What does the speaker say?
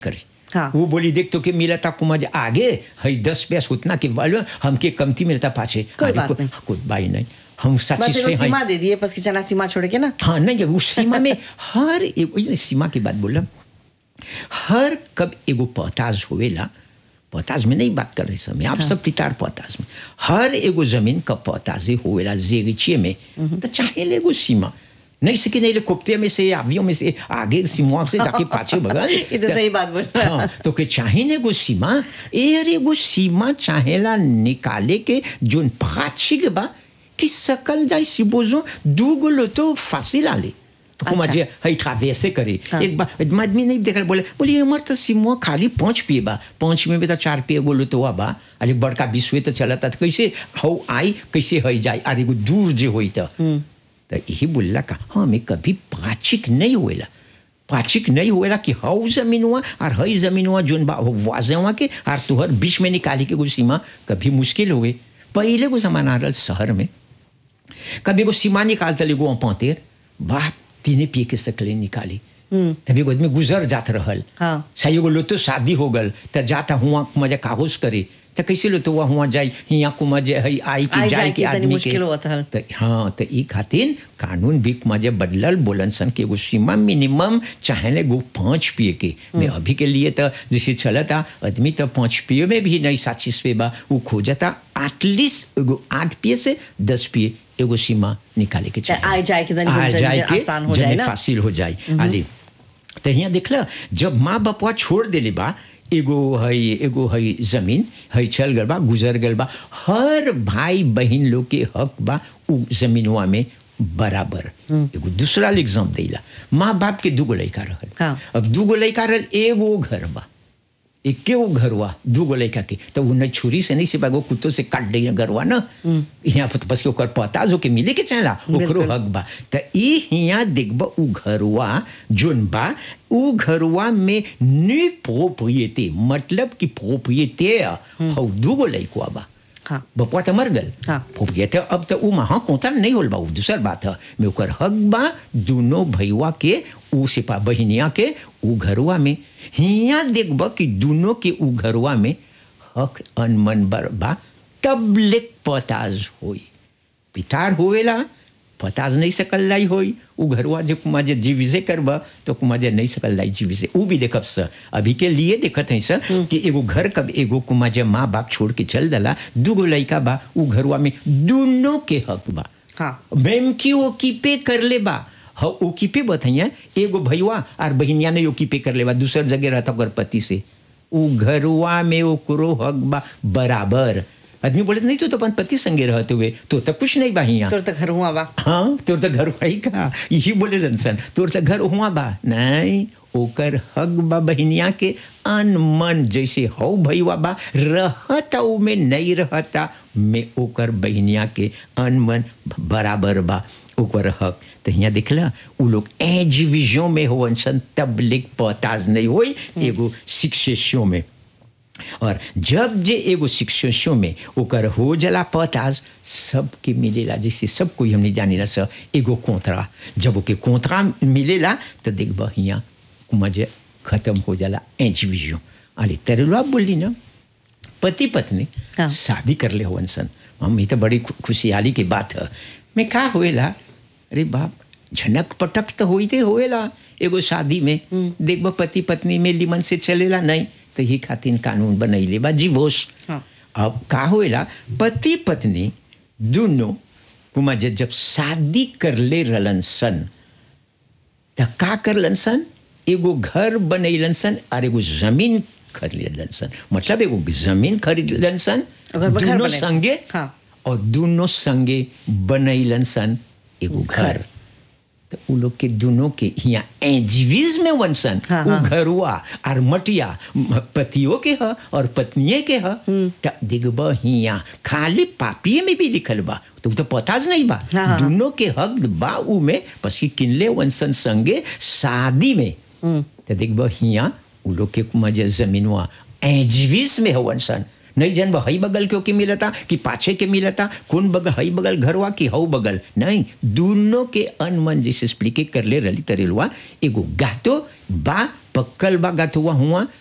करे हाँ। वो बोली देख तो के मिला था कुमार आगे हई दस पैस उतना के वालो हमके कमती मिलता पाछे कोई अरे बात को- नहीं। कोई बाई नहीं हम बस सच्ची एगो से हैं सीमा दे दिए बस कि चना सीमा छोड़ के ना हाँ नहीं उस सीमा में हर एगो ये सीमा की बात बोला हर कब एगो पताज होवेला पताज में नहीं बात कर रहे समय आप सब पितार पताज में हर एगो जमीन का पताजे होवेला जेगिचिए में तो चाहे ले एगो सीमा नहीं सके नहीं ले कुप्ते में से आवियों में से आगे सीमा से जाके पाछे बगल ये तो सही बात बोल रहा है। हाँ, तो के चाहे ने एगो सीमा ए अरे एगो सीमा चाहेला निकाले के जोन पाछी के बा कि सकल जाए सिबोजो दू गो लो तो फांसी ला ले तो कुमा अच्छा। जे हई ट्रावेसे करे हाँ। एक बार आदमी नहीं देखल बोले बोले हमर तो सिमुआ खाली पाँच पिए बा पाँच में भी तो चार पिए बोलो तो बा अरे बड़का विश्व तो चलता तो कैसे हौ आई कैसे हई जाए अरे एगो दूर जे होई तो तो यही बोलला का हाँ मैं कभी पाचिक नहीं हुएला पाचिक नहीं हुएला कि हौ जमीन हुआ और हई जमीन हुआ जोन बा वाजे हुआ के और तुहर बीच में निकाली के कुछ सीमा कभी मुश्किल हुए पहले को जमाना रहल शहर में कभी एगो सीमा निकालता एगो पाँतेर बात तीने पिए के सकले निकाली तभी एगो आदमी गुजर जात रहल हाँ। सही एगो लो तो शादी हो गल त जाता हुआ मजा कागज करे त कैसे लो तो हुआ जाई हिया कुमा जे हई आई के आई जाए जाए के के तनी आदमी के मुश्किल होत हल। त हाँ त ई खातिर कानून भी मजे बदलल बोलन सन के एगो सीमा मिनिमम चाहे गो पाँच पिए के मैं अभी के लिए तो जैसे चलता आदमी तो पाँच पिए में भी नहीं साचिस पे बा वो खोजता एटलीस्ट एगो आठ पिए से दस पिए एगो सीमा निकाले के चाहिए आए जाए के तनी आ जल्दी जाए के आसान हो जने जाए ना। फासिल हो जाए आली तो यहाँ देखला जब माँ बापवा छोड़ देले बा एगो हई एगो हई जमीन हई चल गल बा गुजर गल बा हर भाई बहन लोग के हक बा उ जमीनवा में बराबर एगो दूसरा एग्जाम देला माँ बाप के दूगो लड़का रहल हाँ। अब दूगो लड़का रहल एगो घर बा एके गो घरवा दूगो लड़का के तो उ नहीं छुरी से नहीं सिर्फ एगो कुत्तो से काट दे घरवा ना यहाँ पर बस के ओकर पता जो के मिले के चाहला ओकरो बिल्कुल। हक बा त ई हिया देखब उ घरवा जोन बा उ घरवा में नी प्रोप्रियते मतलब कि प्रोप्रियते हौ दूगो लइकवा बा हाँ। बपुआ तो मर गल हाँ। प्रोप्रियते अब तो उ महा कोता नहीं होल बा उ दूसर बात है में ओकर हक बा दोनों भैया के उ सिपा बहिनिया के उ घरवा में हिया देखब कि दोनों के उ घरवा में हक अनमन बर बा तब लेक पताज होई पितार होवेला पताज नहीं सकल लाई होई उ घरवा जे कुमा जे जीवी से करबा तो कुमा जे नहीं सकल लाई जीवी से उ भी देखब स अभी के लिए देखत है सर कि एगो घर कब एगो कुमा जे माँ बाप छोड़ के चल दला दूगो लइका बा उ घरवा में दोनों के हक बा हाँ। मैम की ओ कीपे कर ले बा ह ओ कीपे बतैया एगो भैया और बहिनिया ने ओ कीपे कर ले बा दूसर जगह रहता ओकर पति से उ घरवा में ओकरो हक बा बराबर आदमी बोले नहीं तो, तो अपन पति संगे रहते हुए तो तक कुछ नहीं बा हियां तोर तो घर हुआ बा हाँ तोर तो घर वही का यही बोले रनसन तोर तो घर हुआ बा नहीं ओकर हक बा बहनिया के अनमन जैसे हौ भैया बा रहता उ में नहीं रहता में ओकर बहनिया के अनमन बराबर बा ओकर हक तो यहाँ दिखला उ लोग एजीविजों में होवन सन तबलिक पताज नहीं होई एगो शिक्षेशों में और जब जे एगो शिक्षो में ओकर हो जला पताज सबके मिलेला जैसे सब कोई हमने जानी ना स एगो कोंतरा जब ओके कोंतरा मिलेला तो देखब हियाँ मजे खत्म हो जाला एजीविजो अरे तेरेलुआ बोली ना पति पत्नी हाँ। शादी कर ले होवन सन मम्मी तो बड़ी खु- खुशहाली की बात है मैं का होएला अरे बाप झनक पटक तो होते होएला एगो शादी में देखब पति पत्नी में लिमन से चलेला नहीं तो ही खातिर कानून बनैले बा जीवोश हाँ। अब का होएला पति पत्नी दोनों कुमा जे जब शादी कर ले रहलन सन त का करलन सन एगो घर बनैलन सन और एगो जमीन खरीदलन सन मतलब एगो जमीन खरीदलन सन और घर पर घर दोनों बनैलन। संगे हाँ। और दोनों संगे बनैलन सन एगो घर तो उ लोग के दोनों के यहाँ एजीविज में वंसन हाँ, उ हाँ। घरुआ और मटिया म- पतियों के ह और पत्निये के ह त दिगब हिया खाली पापिये में भी लिखल बा तो उ तो पताज नहीं बा हाँ, हाँ। दोनों के हक बा उ में पसी किनले वंसन संगे शादी में तो देखब हिया उ लोग के मजे जमीनवा एजीविज में हो वंसन नहीं जन हई बगल के ओके मिलता कि पाछे के मिलता कौन बगल हई बगल घरवा कि हऊ बगल नहीं दोनों के अनमन जैसे स्प्लिके कर ले रली तरेलवा एगो गातो बा पक्कल बा गथुआ हुआ